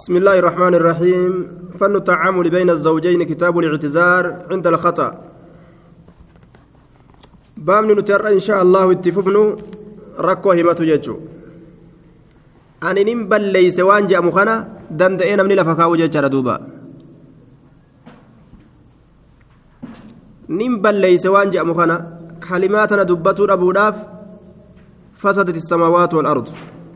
بسم الله الرحمن الرحيم فن التعامل بين الزوجين كتاب الاعتذار عند الخطأ بامن نتر إن شاء الله اتفقنا ركو همة ججو أن نمبل ليس وانجا مخنا دندئين من لفكاو ججر دوبا نمبل ليس وانجا مخنا كلماتنا دبتو أبوداف فسدت السماوات والأرض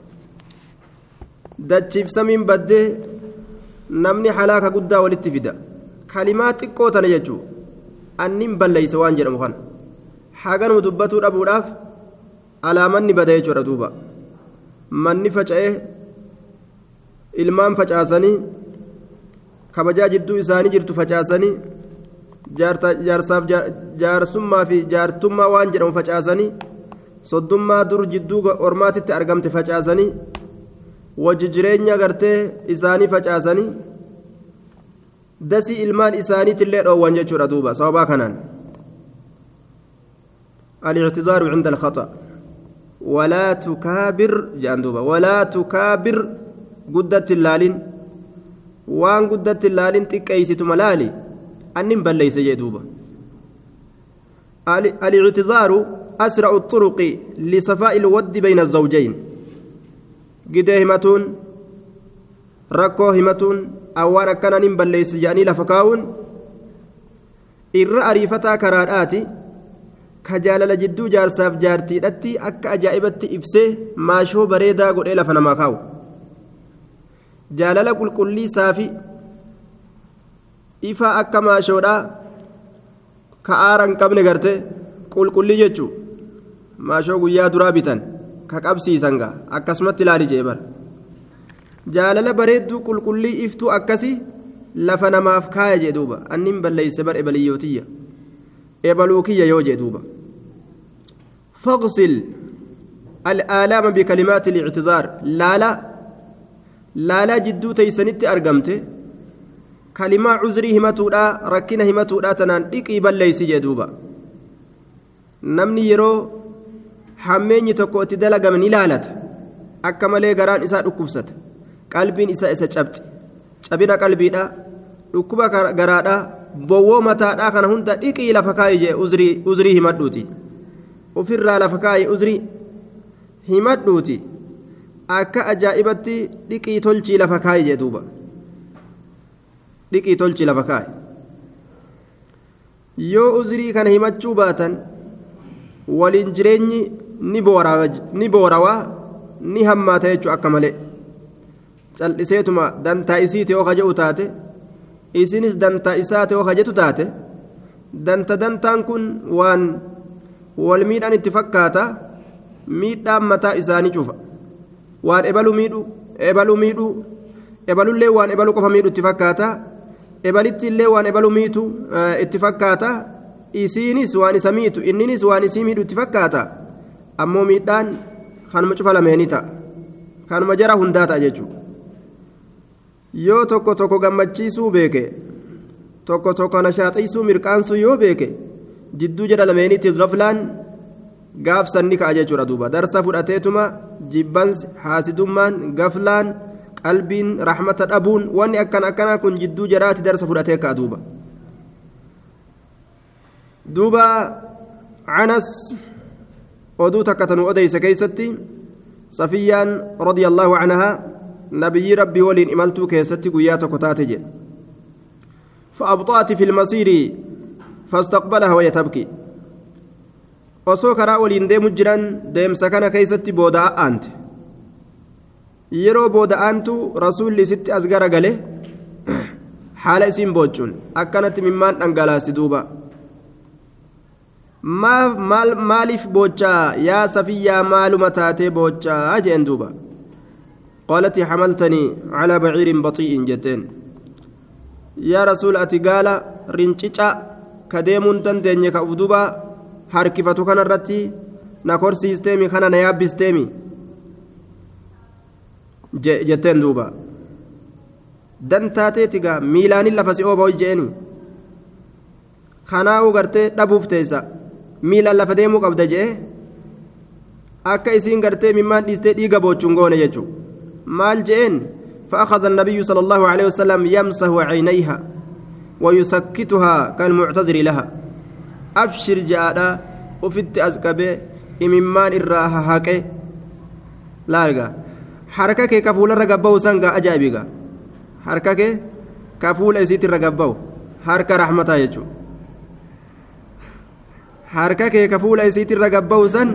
dachiif samiin baddee namni halaaka guddaa walitti fida kalimaa xiqqoo tana jechuun annin balleeyse waan jedhamu kana haganuma dubbatuu dhabuudhaaf alaamanni bada jechuudha duuba manni faca'ee ilmaan facaasanii kabajaa jidduu isaanii jirtu facaasanii jaarsaaf jaarsummaa fi jaartummaa waan jedhamu facaasanii soddummaa dur jidduu ormaatitti argamte facaasanii. wajji jireenya gartee isaanii facaasanii dasii ilmaan isaaniitillee dhoowwan jechuudha duuba sababaa kanaan الاعتذار عند الخطأ ولا تكابر جان دوبا ولا تكابر قدت اللالين وان قدت اللالين تكيست ملالي أنم بل ليس جدوبا الاعتذار أسرع الطرق لصفاء الود بين الزوجين gidee himatuun rakkoo himatuun awwaan akkanaan hin balleessi jedhanii lafa kaa'uun irra ariifataa karaadhaati ka jaalala jidduu jaarsaaf jaartiidhatti akka ajaa'ibatti ibsee maashoo bareedaa godhee lafa namaa kaa'u jaalala qulqulliisaa fi ifaa akka maashoodhaa ka aara hin qabne garte qulqullii jechuu maashoo guyyaa duraa bitan. ka qabsiisan gaa akkasumatti ilaali jee bara jaalala bareedduu qulqullii iftuu akkasii lafa namaaf kaaya jee duuba annin balleeyse bar ebaliyootiyya ebaluu kiyya yoo jee duuba فاغسل الآلام بكلمات الاعتذار لا لا لا لا جدو تيسنت أرقمت كلمة عذري همتودا ركنا همتودا تنان إقي بل ليس جدوبا نمني يرو hammeenyi tokko itti dalagame ni laalata akka malee garaan isaa dhukkubsata qalbiin isaa isa cabxi cabina qalbiidha dhukkuba garaadha bowwoo mataadhaa kana hunda dhiqii lafa kaayi jee uzrii himadhuuti ofirraa lafa kaayi uzrii himadhuuti akka ajaa'ibatti dhiqii tolchii lafa kaayi jee duuba dhiqii tolchii lafa kaayi yoo uzrii kana himachuu baatan waliin jireenyi ni boorawaa ni hammaata jechuun akka malee cal'iseetuma dantaa isiiti yoo kaja'u taate isinis dantaa isaati yoo kajetu taate danta dantaan kun waan wal miidhaan itti fakkaata miidhaan mataa isaanii cufa waan ebalu miidhu ebalu miidhu ebalullee waan ebalu qofa miidhu itti fakkaata ebalitti illee waan ebalu miitu itti fakkaata isiinis waan isa miitu inninis waan isii miidhu itti fakkaata ammoo miidhaan kanuma cufa lameeni ta'a kanuma jara hundaa ta'a jechuudha yoo tokko tokko gammachiisuu beeke tokko tokko nashaaxiisuu mirqaansuu yoo beeke jidduu jara lameeniitti gaflaan gaafsanni ka'a jechuudha duuba darsa fudhateetuma jibbansi haasidummaan gaflaan qalbiin rahmata dhabuun wanni akkan akkanaa kun jidduu jaraatti darsa fudhatee ka'a duuba. duuba canas oduu takka tanu odeyse keeysatti safiyyaan radia allaahu canhaa nabiyyi rabbii waliin imaltuu keessatti guyyaa tokko taate jedhe فأبطأت في المصير فاستقبلها وهي تبكي osoo karaa waliin deemu jiran deemsa kana keeysatti booda'aante yeroo booda'aantu rasuulli isitti as gara gale haala isiin boochuun akkanatti mimmaan dhangalaasti duuba maaliif boochaa yaa safiyyaa maaluma taatee boochaa jeen duuba qaalati xamaltanii calaa baciirin baxii'in jetteen yaa rasuul ati gaala rincica ka deemuun dandeenye ka ufduba harkifatu kana irratti na korsiisteemi kana na yaabbisteemi jetteen duuba dantaateeti gaa miilaanin lafa si ooba jeeni kanaa'uu gartee dhabuuf teessa miilaan lafa deemuu qabda jee akka isiin gartee mimmaan dhiistee dhiiga boochuun goone jechuudha maal jeen فأخذ النبي صلى الله عليه وسلم يمسح عينيها ويسكتها كالمعتذر لها أبشر جاء وفت أزكبه إممان الراها هاكي لا أرجع حركة كفول الرقبة وسنقا أجابيقا حركة كفول إسيت الرقبة حركة رحمتها يجو harka kee ka fuula isiit irra gabba'u san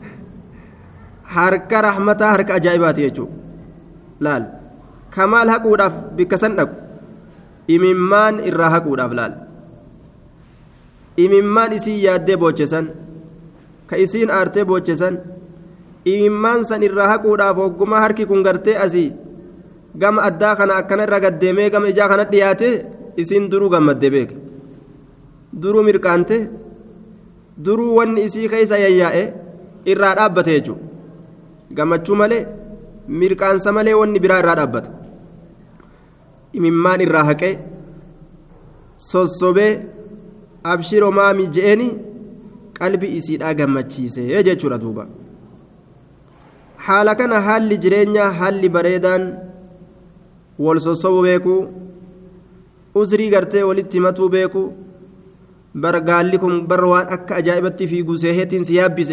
harka rahmataa harka ajaa'ibaati jechuudha laal kamaal haquudhaaf bikka san dhaqu imimmaan irraa haquudhaaf laal imimmaan isii yaaddee boochesan ka isiin aartee boochesan imimmaan san irraa haquudhaaf hogguma harki kun gartee asii gama addaa kana akkana irra gaddeemee gama ijaa kana dhiyaate isiin duruu gammaddee beeka duruu mirqaante duruu wanni isii keessa yayyaa'e irraa dhaabbate jechuudha gammachuu malee mirqaansa malee wanni biraa irraa dhaabbata imimmaan irraa haqee sossobee abshiroo maamii je'eni qalbii isiidhaa gammachiise jechuudha duuba haala kana haalli jireenyaa haalli bareedaan wal sossobuu beekuu usrii gartee walitti himatuu beekuu bar gaalli kun bar waan akka ajaa'ibatti fiiguu seeheetiin si yaabbise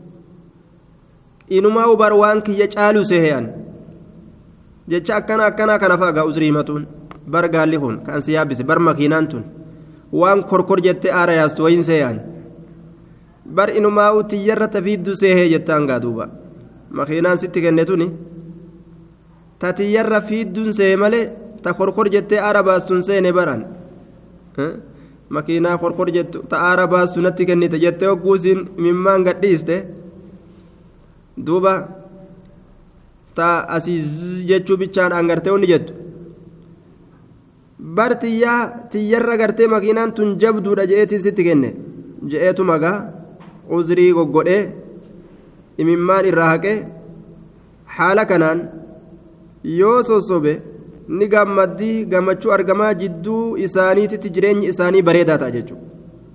inumaa bar waan kiyya caaluu seehe'an jecha akkana akkanaa kana fa'a usrii himatuun bar gaalli kun kan si yaabbise bar makiinaan tun waan korkor jettee aara yaastu wayin see'an bar inumaa tiyyarra tafiiddu seehee jettaan gaa duuba makiinaan sitti kenne tuni ta tiyyarra fiidduun see malee ta korkor jettee aara baastuun seene baran. makiinaa korkor jettu ta'aara baastu natti kennite jettee hogguusiin mimmaan gadhiiste duuba ta asii jechuu bichaan angartee onni jettu bar tiyyaa tiyyarra gartee makiinaan tun jabduudha je'eetiin sitti kenne je'eetu magaa uzrii goggodhee imimmaan irraa haqee haala kanaan yoo sossobe ni gammaddii gammachuu argamaa jidduu isaaniititti jireenyi isaanii bareedaa ta'a jechuudha.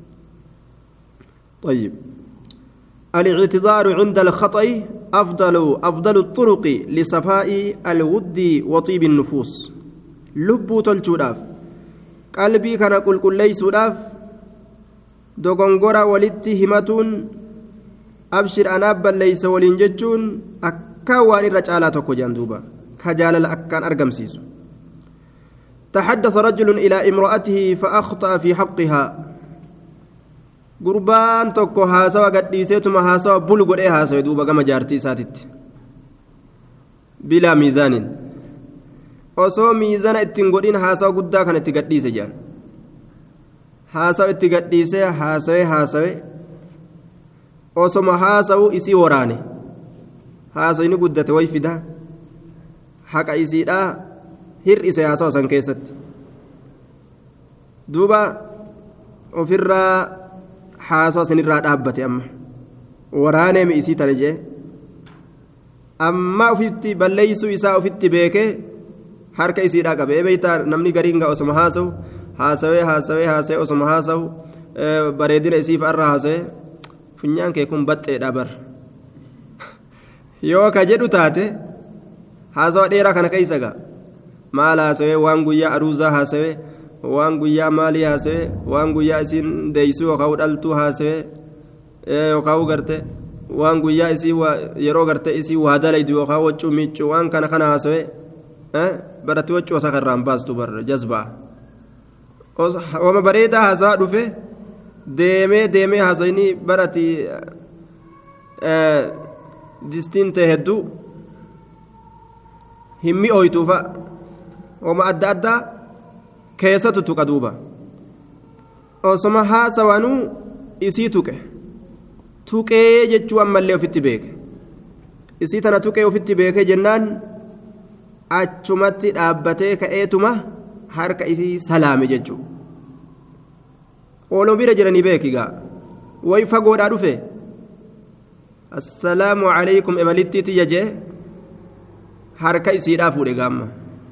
طيب الاعتذار عند الخطأ أفضل أفضل الطرق لصفاء الود وطيب النفوس لب تلشوداف قلبي كان قل قل ليسوداف دوغونغورا ولدتي همتون أبشر أنا بل ليس ولين جتون أكاوان الرجالة تكو جندوبا كجال أكان أرقم سيسو تحدث رجل إلى امرأته فأخطأ في حقها gurbaan tokko haasawa gadhiiseetuma haasawa bulu godhee haasawe duuba gama jaartii isaatitti bilaa miizaanin osoo miizana ittiin godhin haasawa guddaa kana itti gadhiise jedhan haasawa itti gadhiisee haasawe haasawe osoma haasawu isii waraane haasawni guddate way fida haqa isiidhaa hir'ise haasawa san keessatti duuba ofirraa haasawa sanirraa dhaabbate amma waraanee mi'isii tana jee amma ofitti balleeysuu isaa ofitti beekee harka isiidhaa qabe ebeeytaa namni gariin gaa osoma haasawu haasawee haasawee haasawee osoma haasawu bareedina isiif irra haasawee funyaan kee kun baxxeedha bar yoo ka jedhu taate haasawa dheeraa kana keeysa gaa maal haasawee waan guyyaa aruuzaa haasawee waan guyyaa maalii haasawee waan guyyaa isiin deeysuu yookaan dhaltuu haasawee yookaan garte waan guyyaa isii yeroo garte isii waa dalaydu yookaan waccuu miiccuu waan kana kana haasawee baratti waccuu osa karraan baastu bar jazbaa wama bareedaa haasawaa dhufe deemee deemee haasawini baratti distiin ta'e hedduu hin mi'ooytuufa wama adda addaa keessatu tuqa duuba osoma haasawanuu isii tuqe tuqee jechuu ammallee ofitti beeke isii tana tuqee ofitti beeke jennaan achumatti dhaabbatee ka'eetuma harka isii salaame jechuu ooloo bira jiranii beekigaa way fagoodhaa dhufe assalaamu calaykum ebalittiiti jajee harka isiidhaa fuudhe gaamma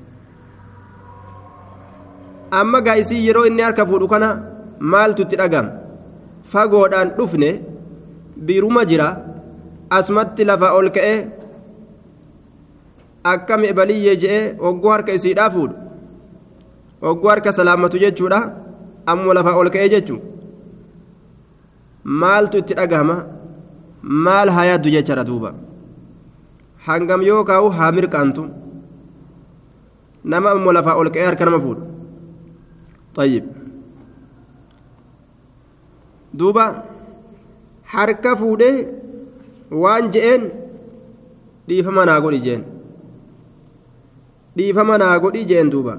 amma gaa isii yeroo inni harka fuudhu kana maaltu itti dhagam fagoodhaan dhufne biiruma jira asumatti lafa ol ka'e akkam ebaliyyee je'ee hogguu harka isiidhaa fuudhu hogguu harka salaammatu jechuudha ammoo lafaa ol ka'ee jechuun maaltu itti dhagahama maal haa yaaddu jechaadha duuba hangam yoo kaa'u haa mirqaantu nama ammoo lafaa ol ka'ee harka nama fuudhu طيب duuba harka fuudhee waan je'een dhiifama naa godhi jeen dhiifama naa godhi jeen duuba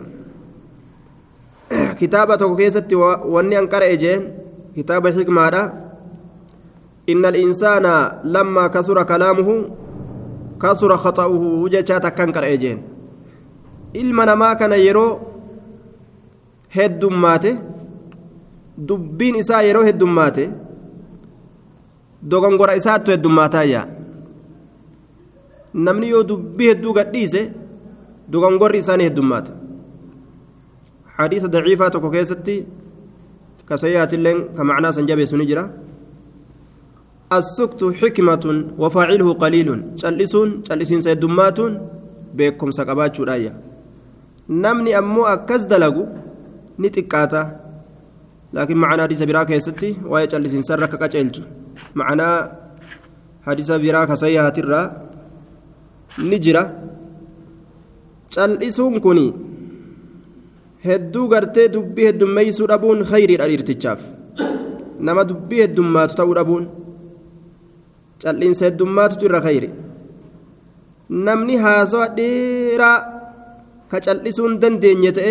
kitaaba tokko keessatti wanni an qara'e jeen kitaaba xikmaadha inna al'insaana lammaa kasura kalaamuhu kasura khaxa'uhu jechaa takkan qara'e jeen ilma namaa kana yeroo heddummaate dubbiin isaa yeroo heddummaate dogongora isaattu heddummaataayya namni yoo dubbii hedduu gadhiise dogongorri isaanii heddummaata hadiisa daciifaa tokko keessatti kasayyaatiilleen ka macnaa san jabeessu ni jira السكت حكمة وفاعله قليل جلسون جلسين سيدماتون بكم سقبات شرايا نمني أمو أكز دلقو نتكاتا لكن معنى حديث براك يستي وهي جلسين سرك كجلج معنى حديث براك سيها ترى نجرة جلسون كوني hedduu gartee dubbii heddummeeysuu dhabuun khayriidha dhiirtichaaf nama dubbii heddummaatu ta'uu dhabuun cal'iinsa heddummaatutu irra khayri namni haasawa dheeraa ka cal'isuun dandeenye ta'e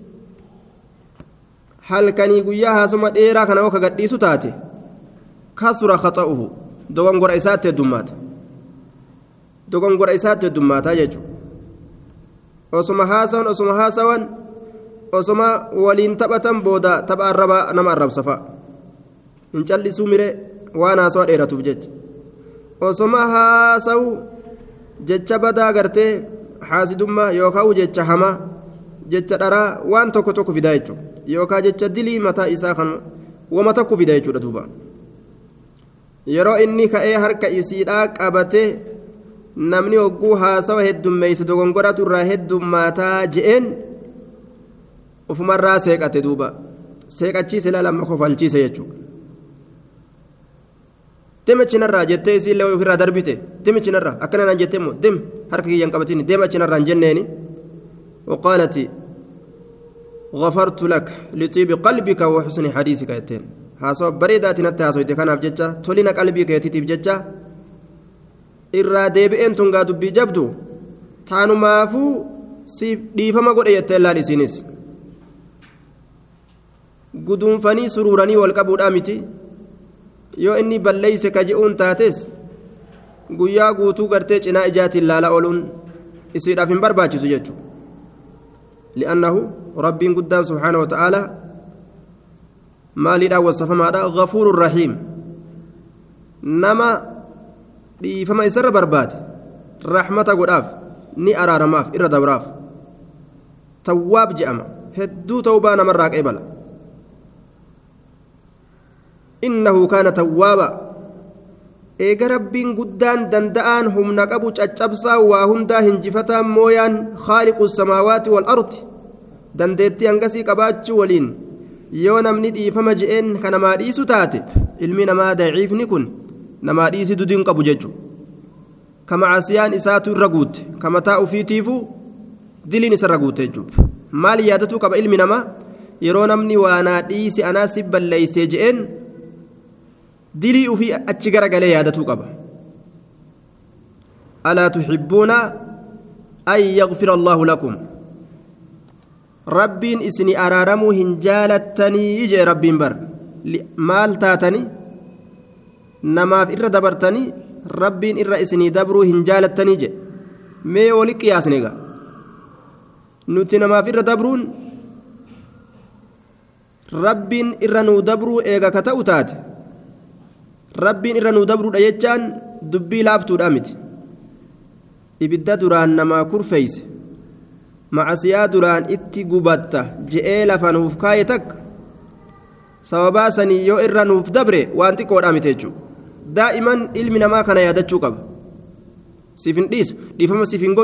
halkanii guyyaa haasuma dheeraa kana oo ka gadhiisu taate kasura khaxa'uhu dogongora isaatti heddummaata dogongora isaatti heddummaataa jechuudha osuma haasawan osuma haasawan osoma waliin taphatan booda tapha arrabaa nama arrabsa fa'a hin callisuu mire waan haasawa dheeratuuf jecha osoma haasawu jecha badaa gartee haasidummaa yookaan jecha hamaa jecha dharaa waan tokko tokko fidaa jechuudha yookaan jecha dilii mataa isaa kan wama tokko fida jechuudha duuba yeroo inni ka'ee harka isiidhaa qabatee namni hogguu haasawa heddummeeyse dogongoratu irraa heddummaataa je'een. ufumarraa seeqate duuba seeqachiise lamma kofalchiise jechuudha demachinarraa jettee isiillee ofirraa darbite demachinarraa akkana naan jettee immoo dem harka kiyyan qabatini demachinarraa hin jenneeni waqaalati غفرت لك لطيب قلبك وحسن حديثك يتين هاسو بريدات نتا هاسو كاناف ججا تولينا قلبك يتيتيف ججا irraa deebi'een tun gaa dubbii jabdu taanumaafuu siif dhiifama godhe jettee laan isiinis guduunfanii suruuranii wal qabuudhaa miti yoo inni balleeyse ka je'uun taates guyyaa guutuu gartee cinaa ijaatiin laala ooluun isiidhaaf hin barbaachisu jechuudha li'annahu rabbiin guddaan subhaana wata'aalaa maaliidhaan wasafamaadha ghafuurun rahiim nama dhiifama isarra barbaade rahmata godhaaf ni araaramaaf irra dabraaf tawwaab je'ama hedduu tawbaa namarraa qeebala innahu kaana tawwaaba eega rabbiin guddaan danda'aan humna qabu caccabsaa waa hundaa hinjifataan mooyaan khaaliqu samaawaati wal ardi dandeettii hangasii qabaachuu waliin yoo namni dhiifama je'een ka namaa dhiisu taate ilmi namaa daciifni kun namaa dhiisi dudiin qabu jechu ka macasiyaan isaatu irra guute ka mataa ufiitiifuu diliin isarra guute jechuudha maal yaadatuu qaba ilmi namaa yeroo namni waanaa dhiisi anaa si balleeysee je'een dilii ufii achi garagalee yaadatuu qaba alaa tuxibbuuna an yagfira allaahu lakum rabbiin isinii araaramuu hin jaalattanii jee rabbiin bar maal taatanii namaaf irra dabartanii rabbiin irra isinii dabruu hin jaalattanii je mee wali qiyaasne egaa nuti namaaf irra dabruun rabbiin irra nuu dabruu eega ka ta'u taate rabbiin irra nuu dabruudha jechaan dubbii laaftuudha miti ibidda duraan namaa kurfeeyse macasiyaa duraan itti gubatta je'ee lafa nuuf kaaye takka sababaa sanii yoo irra nuuf dabre waan xiqqoodhaa miti jechuudha daa'iman ilmi namaa kana yaadachuu qaba siif hin dhiisu dhiifama siif hin godhu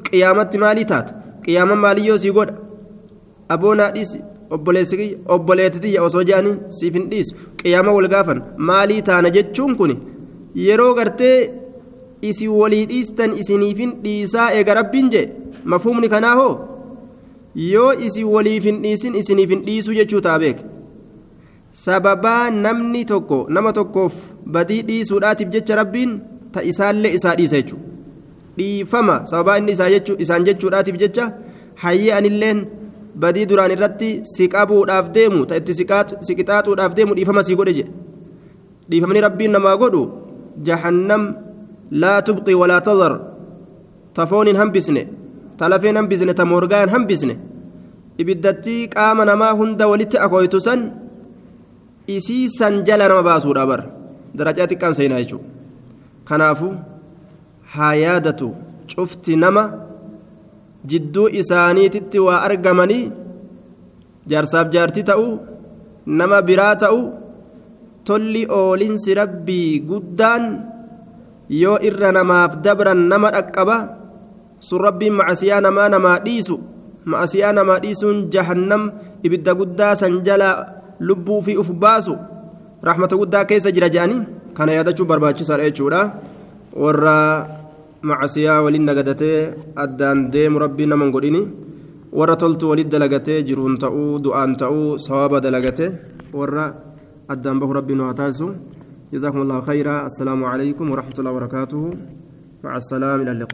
qiyaamatti maalii taata qiyaama maaliyyoo sii godha aboonaa dhiisi obboleettitiyya osoo jedhanii siif hin dhiisu qiyaama wal gaafan maalii taana jechuun kun yeroo gartee isin walii dhiistan isiniifin dhiisaa eega rabbiin jee mafuumni kanaa hoo yoo isin waliif hin dhiisin isiniif hin dhiisuu jechuu ta'a beek sababaa namni tokko nama tokkoof badii dhiisuudhaatiif jecha rabbiin ta isaallee isaa dhiisa jechuudha dhiifama sababaa inni isaan jechuudhaatiif jecha hayyee anilleen badii duraan irratti si qabuudhaaf deemu ta itti si qixaaxuudhaaf deemu dhiifama sii godhe jedhe dhiifamni rabbiin namaa godhu jahannam laa tubqi walaa tadar ta foon hin hambisne ta lafeen hambisne ta morgaa hin hambisne ibiddattii qaama namaa hunda walitti akooytu san isii san jala nama baasuudha bar darajaa xiqqaan seenaa jechuudha kanaafu haa yaadatu cufti nama jidduu isaaniititti waa argamanii jaarsaaf jaartii ta'uu nama biraa ta'uu tolli oolinsi rabbii guddaan yoo irra namaaf dabran nama dhaqqaba sun rabbiin macasiyaa namaa namaa dhiisu macasiyaa namaa dhiisuun jahannam ibidda guddaa san jala lubbuu fi uf baasu rahmata guddaa keessa jira jedhanii kana yaadachuu barbaachisaadha jechuudha warra macasiyaa waliin nagadatee addaan deemu rabbiin nama hin godhini warra toltu waliin dalagatee jiruun ta'uu du'aan ta'uu sawaba dalagatee warra addaan bahu rabbiin waa taasisu جزاكم الله خيرا السلام عليكم ورحمة الله وبركاته مع السلامة إلى اللقاء